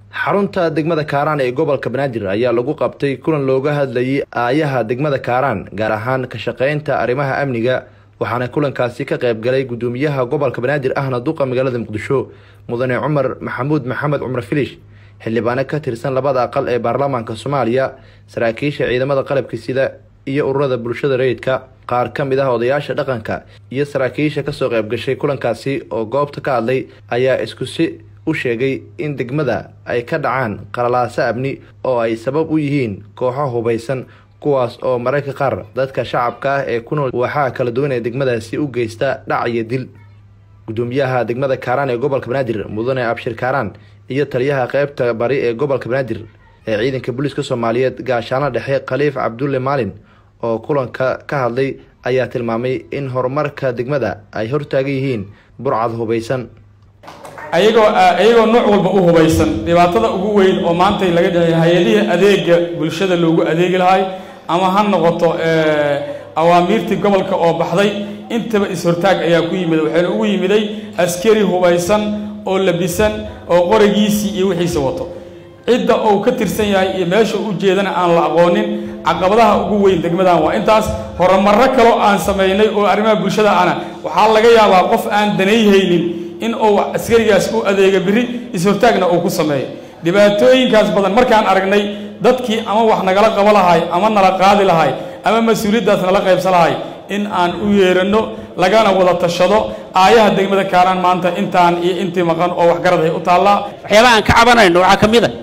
xarunta degmada kaaraan ee gobolka banaadir ayaa lagu qabtay kulan looga hadlayay aayaha degmada kaaraan gaar ahaan ka shaqeynta arrimaha amniga waxaana kulankaasi ka qayb galay gudoomiyaha gobolka banaadir ahna duqa magaalada muqdisho mudane cumar maxamuud maxamed cumar filish xildhibaano ka tirsan labada aqal ee baarlamaanka soomaaliya saraakiisha ciidamada qalabka sida iyo ururada bulshada rayidka qaar ka mid ah odayaasha dhaqanka iyo saraakiisha kasoo qayb gashay kulankaasi oo goobta ka hadlay ayaa iskusi u sheegay in degmada ay ka dhacaan qalalaaso amni oo ay sabab u yihiin kooxo hubaysan kuwaas oo mararka qaar dadka shacabka ah ee ku nool waxaa kala duwan ee degmadaasi u geysta dhac iyo dil gudoomiyaha degmada kaaraan ee gobolka banaadir mudane abshir kaaraan iyo taliyaha qeybta bari ee gobolka banaadir ee ciidanka booliiska soomaaliyeed gaashaano dhexe khaliif cabdulle maalin oo kulanka ka hadlay ayaa tilmaamay in horumarka degmada ay hortaagan yihiin burcad hubaysan ayagoo iyagoo nooc walba u hubaysan dhibaatada ugu weyn oo maanta laga dhigay hay-adihii adeega bulshada loogu adeegi lahay ama ha noqoto awaamiirtii gobolka oo baxday intaba is-hortaag ayaa ku yimid waxayna ugu yimiday askari hubaysan oo labisan oo qorigiisii iyo wixiisa wato cidda uu ka tirsan yahay iyo meesha u jeedana aan la aqoonin caqabadaha ugu weyn degmadan waa intaas horumarro kaloo aan samaynay oo arrimaha bulshada ana waxaa laga yaabaa qof aan danayhaynin in uu askarigaas u adeega biri is-hortaagna uu ku sameeyo dhibaatooyinkaas badan markaan aragnay dadkii ama wax nagala qabo lahay ama nala qaadi lahay ama mas-uuliyaddaas nala qaybsan lahay in aan u yeeranno lagana wada tashado aayaha degmada kaaraan maanta intaan iyo intii maqan oo waxgarad ay u taallaa waxyaabaha aan ka cabanayno waxaa ka mid a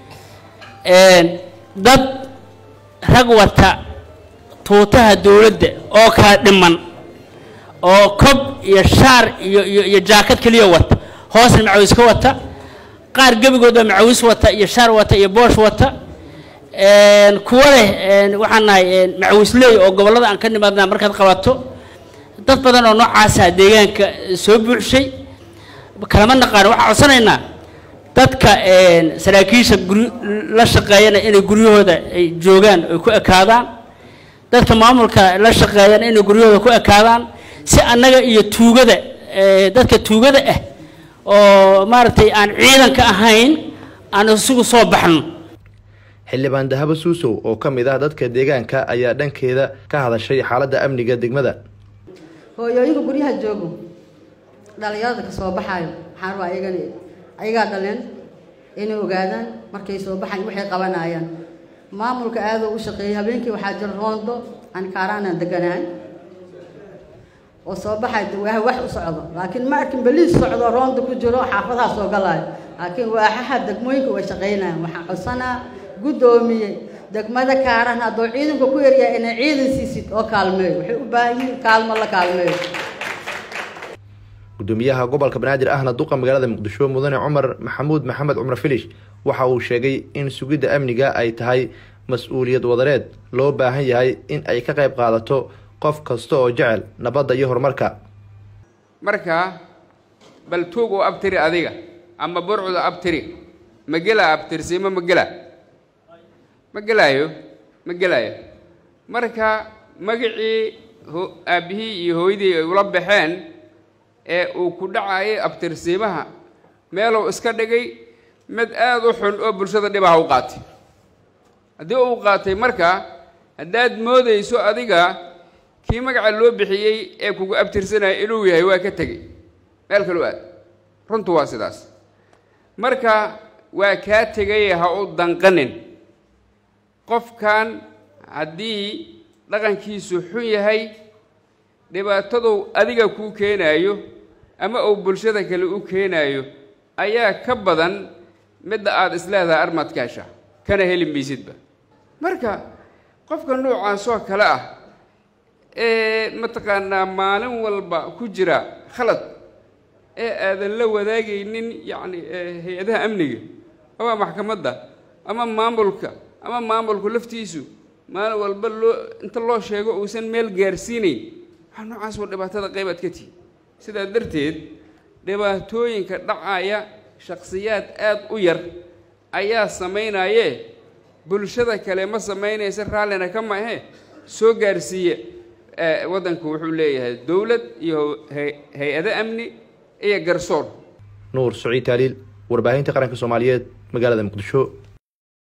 dad rag wata tuutaha dowladda oo kala dhiman oo kob iyo shaar iyo iyo iyo jaakad keliya wata hoosna macawis ka wata qaar gebigoodba macawis wata iyo shaar wata iyo boosh wata kuwa leh waxaan nahay macawisley oo gobollada aan ka nimaadnaa markaad qabato dad badan oo noocaasa deegaanka soo buuxshay kalama naqaano waxaan codsanaynaa dadka saraakiisha guri la shaqeeyana inay guryahooda ay joogaan ay ku ekaadaan dadka maamulka la shaqeeyana inay guryahooda ku ekaadaan si annaga iyo tuugada dadka tuugada ah oo maaragtay aan ciidanka ahayn aan isugu soo baxno xildhibaan dahabo suusow oo ka mid ah dadka deegaanka ayaa dhankeeda ka hadashay xaaladda amniga degmada hooyooyinka guryaha joogo dhalinyarada ka soo baxaayo waxaan rabaa ayagana ayagaa dhaleen inay ogaadaan markay soo baxayan waxay qabanayaan maamulka aadoo u shaqeeyay habeenkii waxaa jira roondo aan kaaraanaan deganahay oo soo baxay waa wax u socdo laakiin ma arkin beliis socdo roonda ku jiro xaafadaha soo galaayo laakiin waaxaha degmooyinka way shaqaynayaan waxaan codsanaa guddoomiye degmada kaaran hadduu ciidanka ku yaryahay inay ciidan siisid oo kaalmeeyo waxay u baahan yihiin kaalmo la kaalmeeyo gudoomiyaha gobolka banaadir ahna duqa magaalada muqdisho mudane cumar maxamuud maxamed cumar filish waxa uu sheegay in sugidda amniga ay tahay mas-uuliyad wadareed loo baahan yahay in ay ka qayb qaadato qof kasta oo jecel nabadda iyo horumarka marka bal tuug oo abtiri adiga ama burcuda abtiri ma gelaa abtirsiimo ma gelaa ma gelaayo ma gelaayo marka magacii aabbihii iyo hooyadii ay ula baxeen ee uu ku dhacayay abtirsiimaha meeluu iska dhigay mid aada u xun oo bulshada dhibaha u qaatay haddii uu qaatay marka haddaad moodayso adiga kii magaca loo bixiyey ee kugu abtirsanaya inuu yahay waa ka tegey meel kaloo aad runtu waa sidaas marka waa kaa tegaya ha u danqanin qofkan haddii dhaqankiisu xun yahay dhibaataduu adiga kuu keenaayo ama uu bulshada kale u keenaayo ayaa ka badan midda aada isleedahay armadkaasha kana heli maysidba marka qofka noocaasoo kale ah ee mataqaanaa maalin walba ku jira khalad ee aadan la wadaagaynin yacni hay-adaha amniga ama maxkamadda ama maamulka ama maamulku laftiisu maalin walba loo inta loo sheego uusan meel gaarsiinayn waxaa noocaas waa dhibaatada qaybaad ka tihi sidaa darteed dhibaatooyinka dhacaya shakhsiyaad aada u yar ayaa samaynaye bulshada kale ma samaynaysa raallina ka mahe soo gaarsiiya waddanku wuxuu leeyahay dowlad iyo hay- hay-ado amni iyo garsoor nuur saciid taaliil warbaahinta qaranka soomaaliyeed magaalada muqdisho